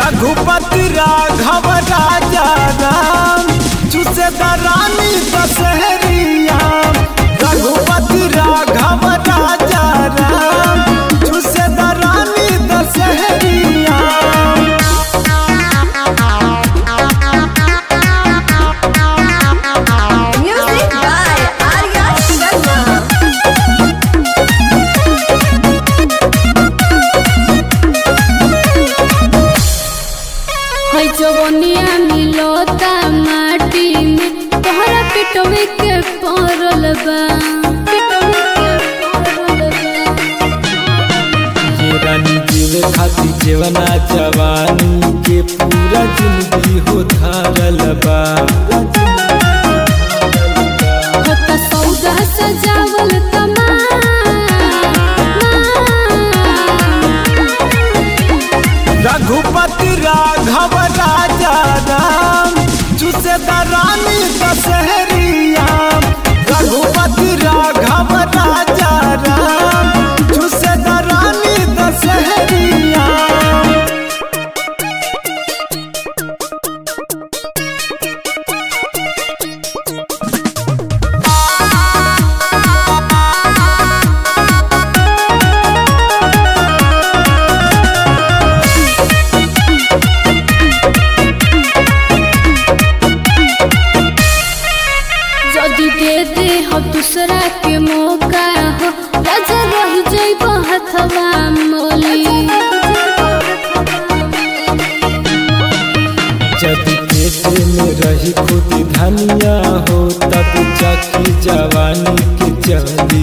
रघुपति राघव राजा राम चुसे रानी दशहरिया रघुपति राघव राजा राम चुसे रानी दशहरिया Music by Arya Sharma. है जवनिया मिलता माटी में तोहरा पिटवे के पड़ल बा पिटवे के पड़ल बा ये रानी जीवे खातिर जेवना जवानी के पूरा जिंदगी हो धारल बा होता सौदा सजावल तमाम रघुपति राघव राजा राम चुसे रानी दशहरिया रघुपति राघव राजा राम चुसे रानी दशहरिया जदि दे दे हो दूसरा के मौका हो राजा रह जइब हथवा मोली जदि पेट में रही खुद धनिया हो तब जाके जवानी के चली